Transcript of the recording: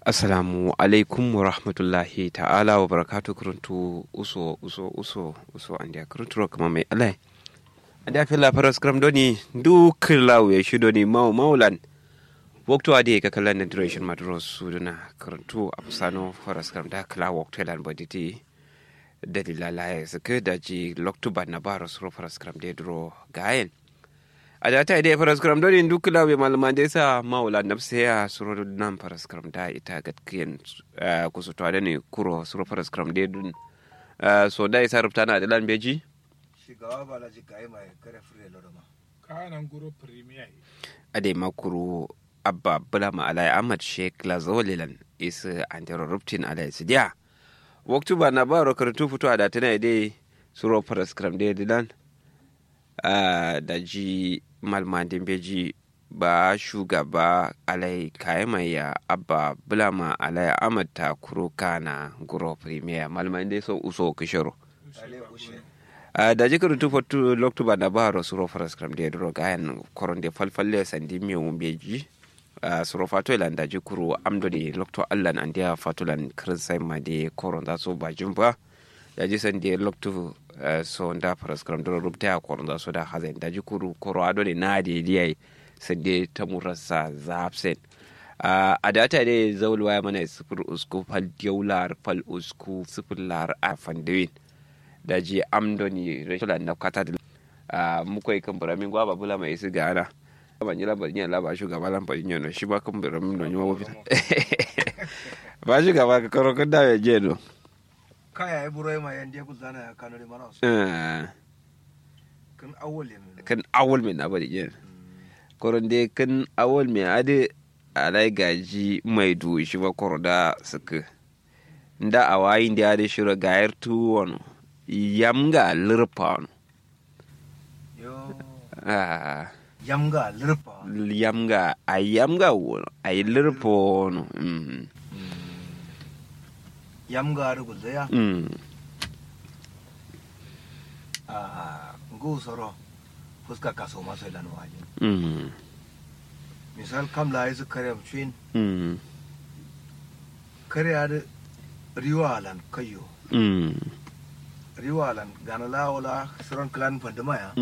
assalamu alaikum wa rahmatullahi ta'ala wa barakatu kuruntu uso uso uso uso andia kuruntu kama mai alai andia fila faras kram doni duk lawo ya shi doni mau maulan waktu ade ka kala na duration madros suduna kuruntu apsano faras kram da kala waktu lan boditi dalila la ya suka da ji loktu ba na baros ro faras kram de dro gayen a da ta idai faras karam dole duk lawe malaman da yasa maula nafsa ya suro nan faras karam da ita gatkiyan kusa to da ne kuro suro faras karam da dun so da isa rubta na da lan beji shigaba ba la jikai mai kare fure lo ma kanan guro premier a dai makuru abba bula ma alai ahmad sheikh lazolilan isa antero rubtin alai sidiya waktu ba na ba ro karatu fito a da tana idai suro faras karam da dilan da ji malmadin beji ba shugaba alai ya abba bulama alai ahmad ta kuro kana guro premier malmadin dai so uso kishiro ale ushe da ji karutu fatu loktuba na ba ro suro faras kram de dro gayan koron de falfalle sandi mi um beji suro fato ilan da ji kuro amdo de lokto allan an dia fatulan krinsai ma de koron da so ba jumba da ji san de loktu so nda faras kram dro rubta ya koron da so da hazen da ji kuru koro ado ne na de liyai san de ta murasa zapsen a data dai zaulwa ya mana sifir usku fal diyaular fal usku sifir lar a fandewin da ji amdoni rachel na kata da muka yi kan buramin gwaba bula mai isi ga ana ban yi labarin yin labar shugaba lambarin yano shi ba kan buramin don yi mawafi ba shugaba ka karo kan dawo je no kaya ai burai ma yande ku zana ya kanore mana su kan awole min kan awol mai na bari yin koron dai kan awol mai adi alai gaji mai du shi ba koro da suka nda a wayin da ya da shiro gayar tuwon yamga lirpa yo ah yamga lirpa yamga a yamga wono a yi lirpa wono mm yamga ru gulzaya mm a ngu soro fuska kaso maso ilan wajin mm misal kam la isu kare mchin mm kare ad riwalan kayo mm riwalan ganala wala suran klan pandamaya